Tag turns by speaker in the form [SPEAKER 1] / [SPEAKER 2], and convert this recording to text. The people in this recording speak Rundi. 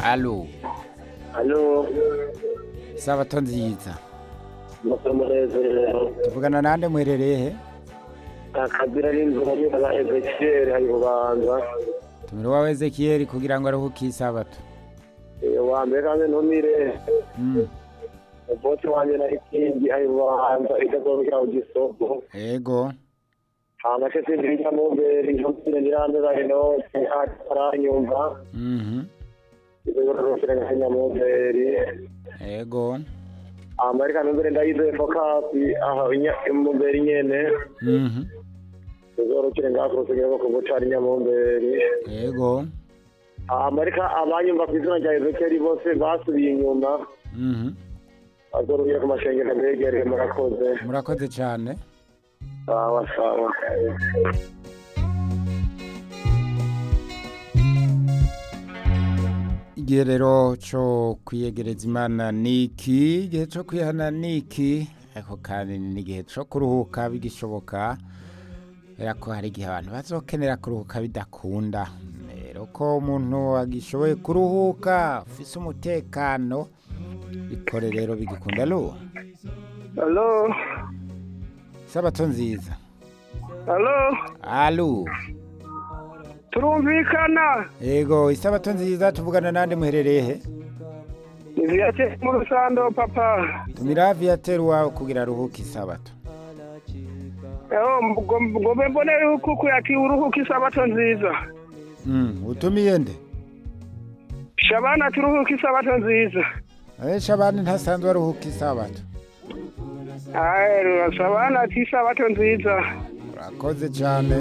[SPEAKER 1] alo
[SPEAKER 2] Halo,
[SPEAKER 1] sabato nziza
[SPEAKER 2] musa munezero.
[SPEAKER 1] tuvugana nande muherereye he
[SPEAKER 2] Akabira n'inzira y'inka Ezekiel hari bubanza.
[SPEAKER 1] tumira wawe ezekiyeli kugira ngo aruhuke isabato
[SPEAKER 2] Eh, Wa mbere kandi ntumire.
[SPEAKER 1] Mm,
[SPEAKER 2] Umutsi wanje na ikindi hari bubanza itazorukira ku gisoko.
[SPEAKER 1] ego
[SPEAKER 2] Hama se sindirija mu mbere ntumire nirandura inoti aranyumva.
[SPEAKER 1] mhm,
[SPEAKER 2] Izorukira nkanya mu mbere.
[SPEAKER 1] ego
[SPEAKER 2] Amerika numbere ndayize fokasi aha inya- mu mbere nyene.
[SPEAKER 1] mhm,
[SPEAKER 2] Izorukira ngaho kugira ngo kubucari nyamumbere.
[SPEAKER 1] ego
[SPEAKER 2] Amerika abanyumva ku izina rya Ezekiel bose basubiye inyuma
[SPEAKER 1] mhm.
[SPEAKER 2] bazorubira ku mashengero mbegereye murakoze
[SPEAKER 1] murakoze cyane
[SPEAKER 2] sawa sawa
[SPEAKER 1] igihe rero cyo kwiyegereza imana ni iki igihe cyo kwihana ni iki ariko kandi n'igihe cyo kuruhuka bigishoboka kubera ko hari igihe abantu bazokenera kuruhuka bidakunda rero ko umuntu agishoboye kuruhuka ufise umutekano bikore rero bigikunda alo
[SPEAKER 3] Halo,
[SPEAKER 1] sabato nziza
[SPEAKER 3] halo,
[SPEAKER 1] alo
[SPEAKER 3] turumvikana.
[SPEAKER 1] ego isabato nziza tuvugana nande muherereye he
[SPEAKER 3] Ni Viateur mu Rusando papa.
[SPEAKER 1] tumira viateur wawe kugira aruhuke isabato
[SPEAKER 3] Eho ngobe mbonere huku yaki uruhuka isabato nziza.
[SPEAKER 1] Mm, utumiye nde
[SPEAKER 3] Shabana turuhuka isabato nziza.
[SPEAKER 1] abesha abandi ntasanzwe aruhuka isabato
[SPEAKER 3] Aye, Shabana ati isabato nziza.
[SPEAKER 1] urakoze cyane